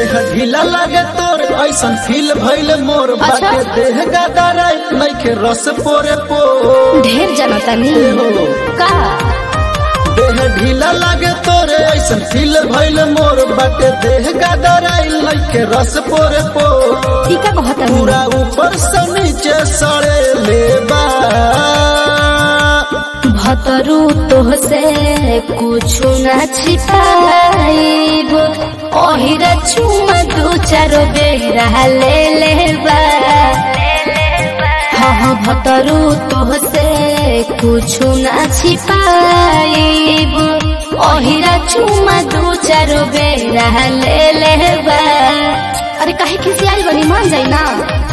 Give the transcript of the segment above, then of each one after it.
देह ढीला लागे तोर ऐसन फील भइल मोर अच्छा। बाटे देह गदराई नइखे रस पोरे पो ढेर जाना तानी का देह ढीला लागे तोरे ऐसन फील भइल मोर बाटे देह गदराई नइखे रस पोरे पो टीका कहता पूरा ऊपर से नीचे सड़े लेबा भतरू तो से कुछ न छिपाइब ओहिरा चुमा दू चारो बेरा ले लेबा हाँ हाँ भतरू तो से कुछ न छिपाइब ओहिरा चुमा दू चारो बेरा ले लेबा अरे काहे किसी आई बनी मान जाई ना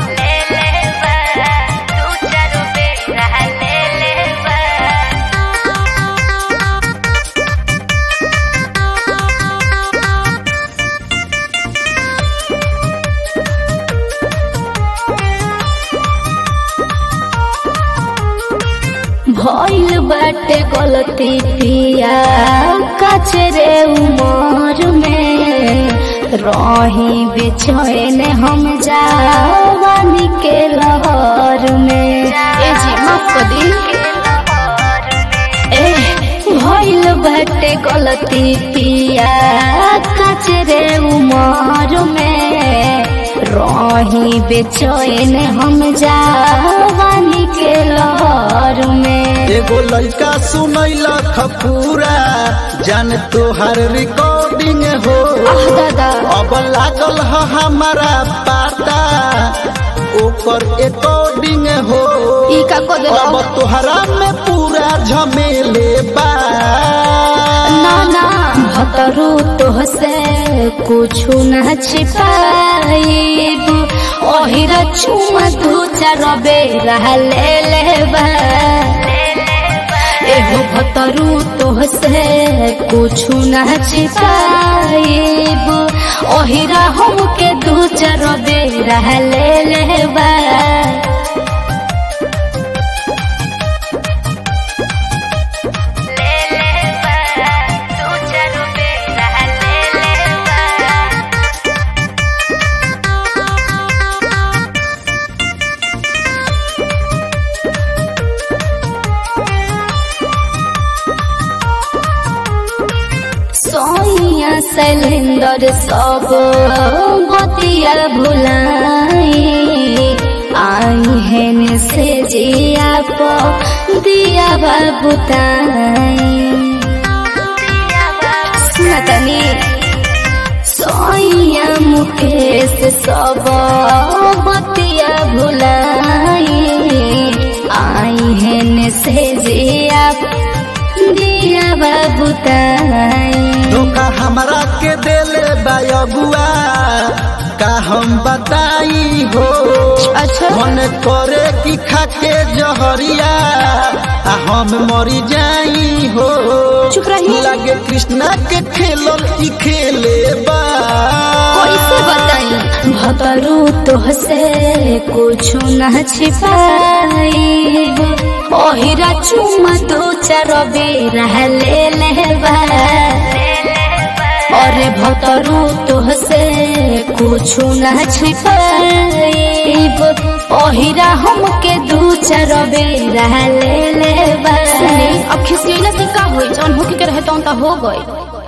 भइल बाटे गलती पिया कचरे उमर में रही बेचैन हम जावानी के लहर में ए जी माफ कर दी ए भइल बाटे गलती पिया कचरे उमर में रही बेचैन हम जावानी के लहर में एगो लड़का सुनैला खपूरा जान तोहार रिकॉर्डिंग हो आह दादा अब लागल ह हमारा पाता ओकर एकॉर्डिंग हो ई का को दे अब तोहरा में पूरा झमेले बा ना ना भतरू तो से कुछ न छिपाइब ओहिरा चुमा दू चार बेरा ले लेबा एहो भतरू तो से कुछ न छिपाइब ओहिरा हमके दू चार बेरा ले लेबा सोनिया सिलेंडर सब बतिया भुलाई आई है से जिया प दिया बाबुताई सुनतनी सोनिया मुकेश सब बतिया भुलाई आई है से जिया दिया बाबुताई धोखा हमरा के देले बा अगुआ का हम बताई हो अच्छा। मन करे कि खाके जहरिया आ हम मरी जाई हो चुप रही। लागे कृष्णा के खेलल ई खेले बा कैसे बताई भतरू तो से कुछ न छिपाइब ओहिरा चुमा दो चार बेरा ले लेबा अरे भतरू तो से कुछ न छिपाइब ओहिरा हमके दू चार बेरा ले लेबा अब खिसियला से का होई जौन होके के रहे तौन त हो गई